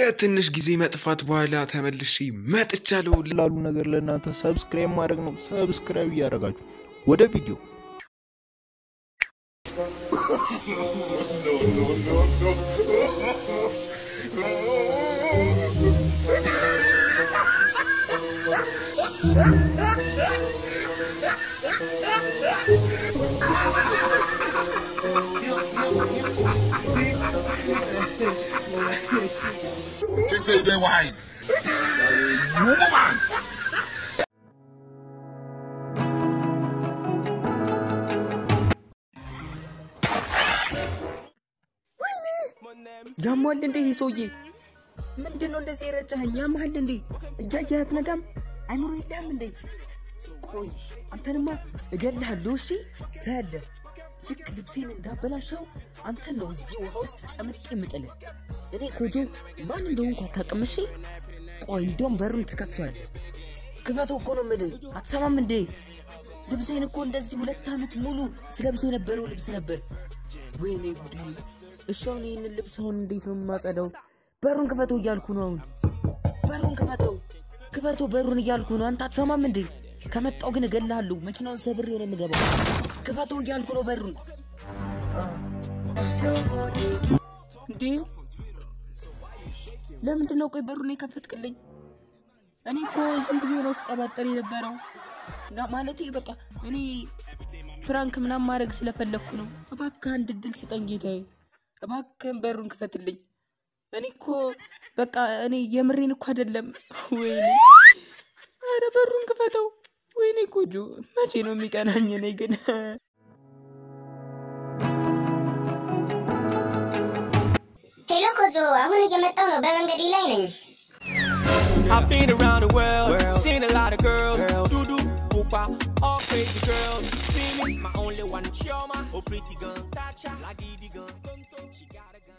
ከትንሽ ጊዜ መጥፋት በኋላ ተመልሼ መጥቻለሁ። ላሉ ነገር ለእናንተ ሰብስክራይብ ማድረግ ነው። ሰብስክራይብ እያደረጋችሁ ወደ ቪዲዮ Chicks say they wine. Woman. ያሟል እንዴ ይህ ሰውዬ? ምንድን ነው እንደዚህ የረጨኸኝ? ያመሃል እንዴ? እያየህ አትነዳም? አይምሮ የለህም እንዴ? ቆይ አንተንማ እገልሃለሁ። እሺ ታያለህ። ልክ ልብሴን እንዳበላሸው አንተን ነው እዚህ ውሃ ውስጥ ጨምቄ የምጥልህ። እኔ ኮጆ ማን እንደሆንኩ አታውቅም። እሺ ቆይ እንደውም በሩን ትከፍተዋለህ። ክፈተው እኮ ነው የምልህ። አትሰማም እንዴ? ልብሴን እኮ እንደዚህ ሁለት ዓመት ሙሉ ስለብሰው የነበረው ልብስ ነበር። ወይኔ ጉዴ! እሺ አሁን ይህንን ልብስ አሁን እንዴት ነው የማጸዳው? በሩን ክፈተው እያልኩ ነው። አሁን በሩን ክፈተው፣ ክፈተው በሩን እያልኩ ነው። አንተ አትሰማም እንዴ? ከመጣው ግን እገልሃለሁ። መኪናውን ሰብሬ ነው የምገባው። ክፈተው እያልኩ ነው በሩን። እንዴ ለምንድን ነው ቆይ በሩን የከፈትክልኝ? እኔ እኮ ዝም ብዬ ነው ስቀባጠር የነበረው እና ማለቴ በቃ እኔ ፕራንክ ምናምን ማድረግ ስለፈለግኩ ነው። እባክህ አንድ እድል ስጠኝ ጌታዬ፣ እባክህን በሩን ክፈትልኝ። እኔ እኮ በቃ እኔ የምሬን እኮ አይደለም። ወይኔ ኧረ በሩን ክፈተው። ወይኔ ኮጆ መቼ ነው የሚቀናኝ? እኔ ግን ሄሎ ኮጆ፣ አሁን እየመጣው ነው። በመንገዴ ላይ ነኝ። I've been around the world, seen a lot of girls, doo doo, whoopa, all crazy girls. See me, my only one, Chioma, oh pretty gun, Tacha, la didi gun, tonto, she got a gun.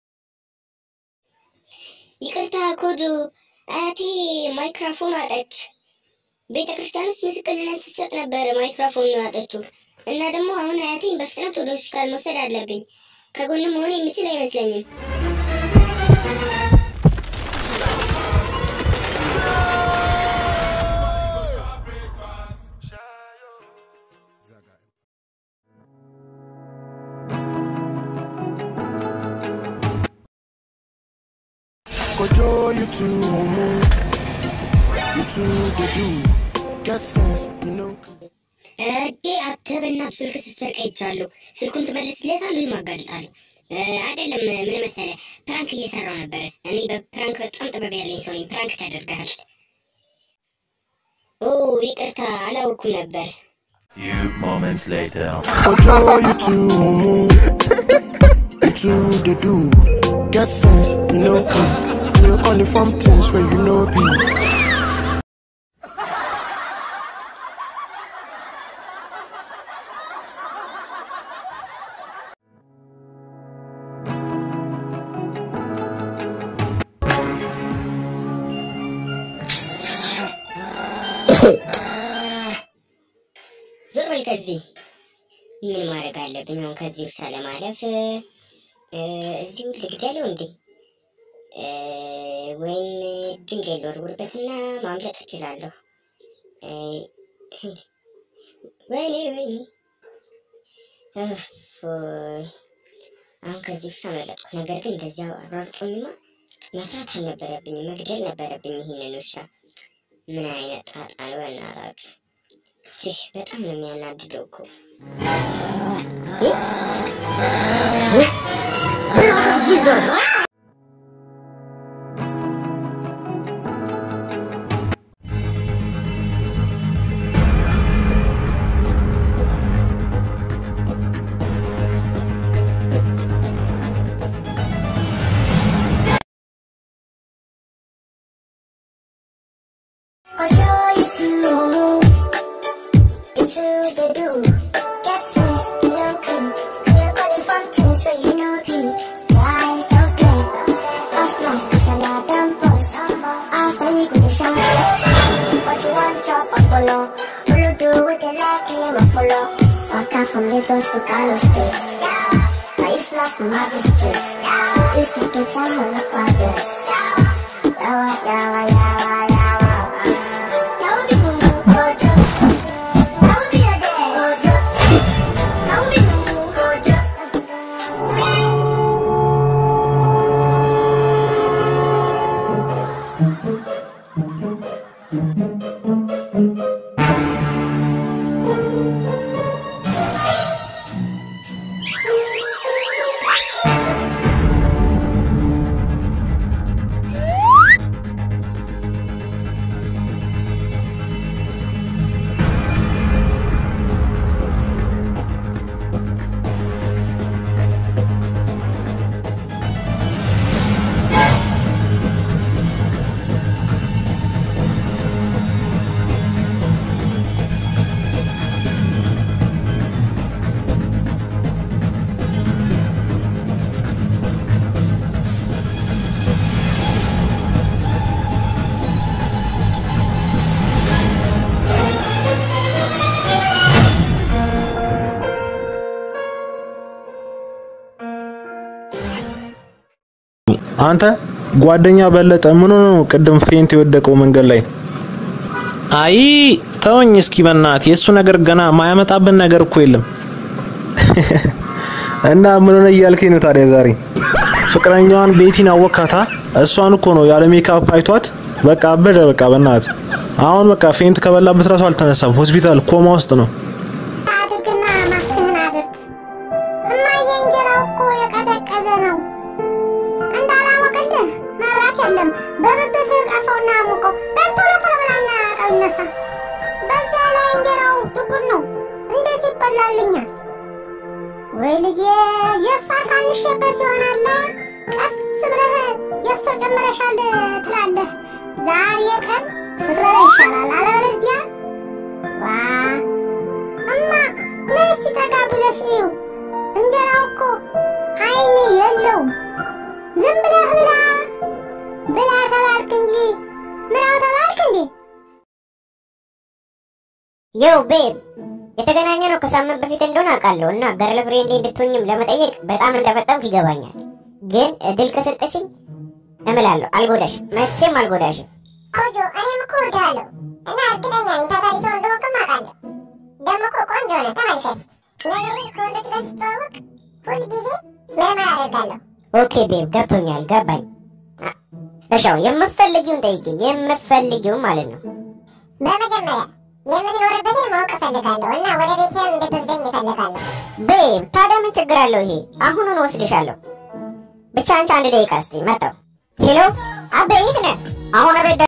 ይቅርታ ኮጆ፣ አያቴ ማይክራፎን አጠች። ቤተ ክርስቲያን ውስጥ ምስክርነት ስትሰጥ ነበር ማይክራፎን አጠችው እና ደግሞ አሁን አያቴን በፍጥነት ወደ ሆስፒታል መውሰድ አለብኝ። ከጎንም መሆን የምችል አይመስለኝም። Kojo, you too homo. You too the do. Get sense, you know. እዴ አተበና ስልክ ስትሰርቅ አይቻለሁ። ስልኩን ትመልስለታለህ ወይም አጋልጣለሁ? እ፣ አይደለም ምን መሰለህ፣ ፕራንክ እየሰራው ነበር። እኔ በፕራንክ በጣም ጥበብ ያለኝ ሰው ነኝ። ፕራንክ ተደርገሃል። ኦ ይቅርታ፣ አላወኩም ነበር። Few moments later. Kojo, you too homo. You too the do. Get sense, you know. You only from things where you know be. ዞር በል ከዚህ። ምን ማድረግ አለብኝ አሁን ከዚህ ውሻ ለማለፍ? እ፣ እዚሁ ልግደለው እንዴ? እ፣ ወይም ድንጋይ ልወርውርበትና ማምለጥ እችላለሁ። እ፣ ወይኔ ወይኔ፣ እፎይ! አሁን ከዚህ ውሻ መለጥኩ። ነገር ግን እንደዚያ አሯርጦኝማ መፍራት አልነበረብኝም፣ መግደል ነበረብኝ ይህንን ውሻ። ምን አይነት ጣጣ ነው በእናታችሁ! ይህ በጣም ነው የሚያናድደው እኮ። ጂዞስ From Lagos to Carlos States. I used to love my districts. Used to get down on the progress. አንተ ጓደኛ በለጠ ምን ሆኖ ነው ቅድም ፌንት የወደቀው መንገድ ላይ? አይ ተወኝ እስኪ በናት የእሱ ነገር ገና ማያመጣብን ነገር እኮ የለም። እና ምን ሆነ እያልከኝ ነው ታዲያ ዛሬ? ፍቅረኛዋን ቤቲን አወካታ? እሷን እኮ ነው ያለ ሜካፕ አይቷት በቃ አበደ። በቃ በናት አሁን በቃ ፌንት ከበላበት ራሱ አልተነሳም። ሆስፒታል ኮማ ውስጥ ነው። አድርግና ማስክህን አድርግ። እማዬ እንጀራው እኮ የቀዘቀዘ ነው። እንዳላወቅልህ መብራት የለም። በብብት ቀፈውና ሙቀው በልቶሎ ቶሎ ብላና እቃው ይነሳ። በዚያ ላይ እንጀራው ጥቁር ነው። እንዴት ይበላልኛል? ወይ ልጄ የእሷ ሳንሸበት ይሆናላ። ቀስ ብለህ የእሷ ጨምረሻል ትላለህ። ዛሬ ቀን ብትበላ ይሻላል። አለበለዚያ ዋ እማ ነይ እስቲ ጠጋ ብለሽ እዩ። እንጀራው እኮ አይን የለውም። ዝም ብለህ ብላ ብላ ተባልክ እንጂ ምራው ተባልክ እንዴ? ዮው ቤብ የተገናኘ ነው ከሳምንት በፊት እንደሆነ አውቃለሁ እና ገርል ፍሬንዴ እንድትሆኝም ለመጠየቅ በጣም እንደፈጠምክ ይገባኛል። ግን እድል ከሰጠሽኝ እምላለሁ አልጎዳሽም፣ መቼም አልጎዳሽም። ቆጆ እኔም እኮ እወድሃለሁ እና እርግጠኛ ነኝ ታታሪ ሰው እንደሆንክም አውቃለሁ። ደግሞ እኮ ቆንጆ ነህ። ተመልከት። ነገር ግን ከወንዶች ጋር ስትተዋወቅ ሁልጊዜ ምርመራ አደርጋለሁ። ኦኬ ቤብ ገብቶኛል፣ ገባኝ። አ- እሺ አሁን የምትፈልጊውን ጠይቅኝ፣ የምትፈልጊውን ማለት ነው። በመጀመሪያ የምትኖርበትን ማወቅ እፈልጋለሁ እና ወደ ቤትህም እንድትወስደኝ እፈልጋለሁ። ቤብ ታዲያ ምን ችግር አለው? ይሄ አሁኑን ወስድሻለሁ። ብቻ አንቺ አንድ ደቂቃ እስቲ መጣው። ሄሎ አቤት ነህ? አሁን ቤት